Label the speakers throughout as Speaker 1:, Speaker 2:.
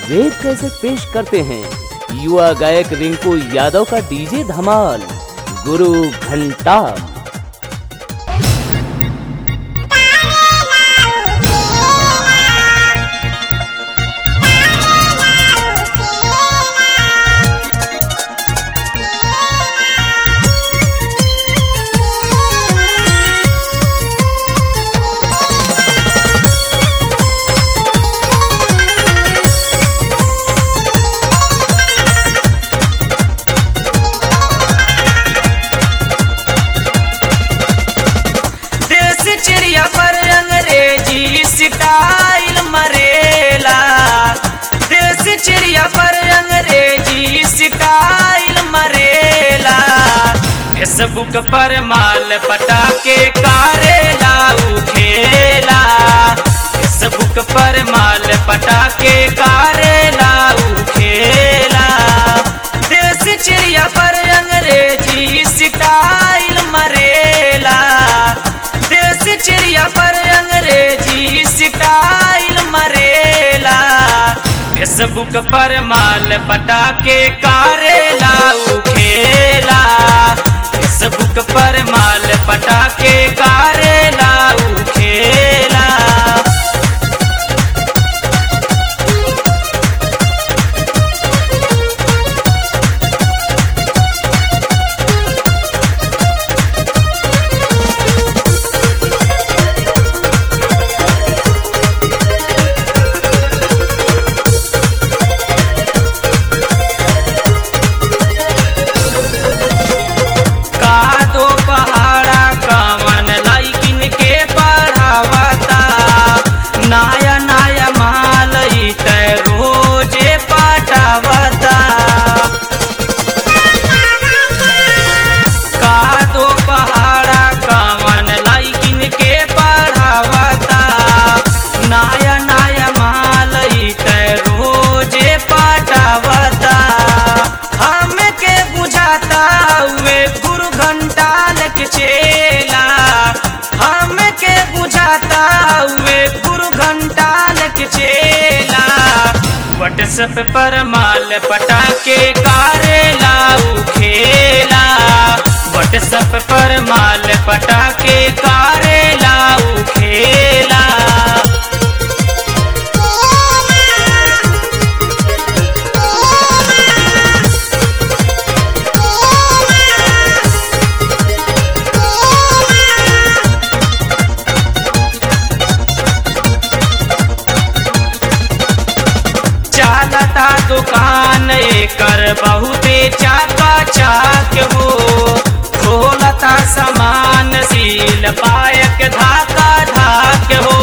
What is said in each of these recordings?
Speaker 1: web कैसे पेश करते हैं युवा गायक रिंकू यादव का डीजे धमाल गुरु घंटा
Speaker 2: देश चिड़िया पर अंग्रेजी स्टाइल मरेला देश चिड़िया पर अंग्रेजी स्टाइल मरेला फेसबुक पर माल पटाके कारेला उठेला फेसबुक पर माल पटाके कारेला उठेला देश चिड़िया पर अंग्रेजी स्टाइल मरेला देश चिड़िया पर अंग्रेजी स्टाइल मरेला फेसबुक पर माल पटाके कारेला उखेला फेसबुक पर माल पटाके कारेला उखेला का दो पहाड़ा कवन लाइकिन के पढ़ावता नया नया माल ई त रोजे पटावता का दो पहाड़ा कवन लाइकिन के पढ़ावता नया नया माल ई त रोजे पटावता हमके बुझाता हुए गुरु घंटा लग चेला हमके बुझाता हुए गुरु घंटा लग चेला व्हाट्सएप पर माल पटाके कारेला उखेला व्हाट्सएप पर माल पटाके कारेला उखेला चालता दुकान एकर बहुते चाका चाक हो खोलता सामान सील पायक धाका धाक हो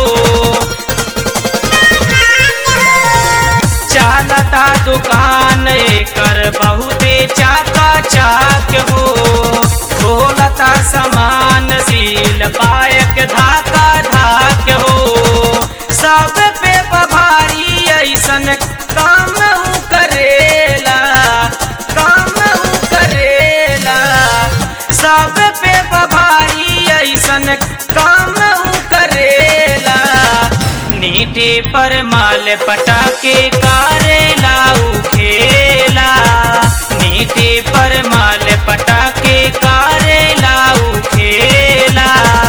Speaker 2: चालता दुकान एकर बहुते चाका चाक हो खोलता सामान सील पायक धाका धाक हो सब पे बभारी ऐसन काम ऊ करेला काम ऊ करेला सब पे बभारी ऐसन काम ऊ करेला नीटे पर माल पटाके कारेला उखेला नीटे पर माल पटाके कारेला उखेला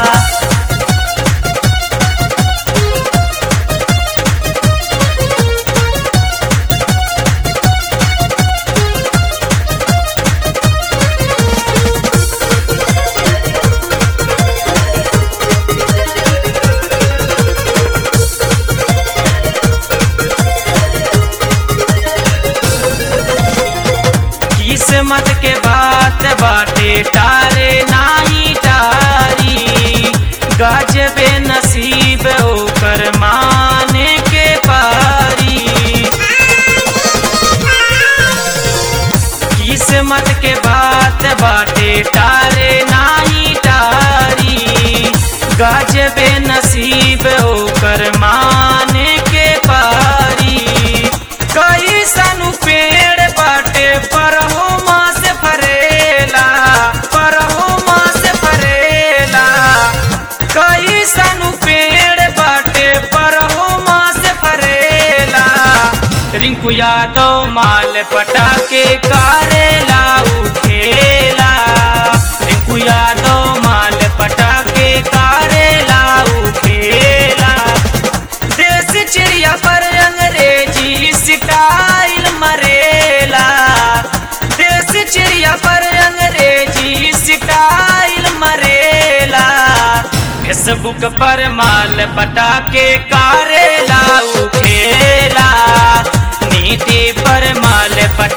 Speaker 2: किस्मत के बात बाटे टारे नाही टारी गजबे नसीब ओकर माने के पारी किस्मत के बात बाटे टारे नाही टारी गजबे नसीब ओकर माने के पारी कई सनु पेड़ बाटे परहो मास फरेला परहो मास फरेला कई सनु रिंकू यादव माल पटाके कारेला उठेला रिंकू यादव माल पटाके कारेला उठेला देसी चिड़िया पर अंग्रेजी स्टाइल मरेला देसी चिड़िया पर अंग्रेजी स्टाइल मरेला फेसबुक पर माल पटाके कारेला उठेला नीति पर माल पटा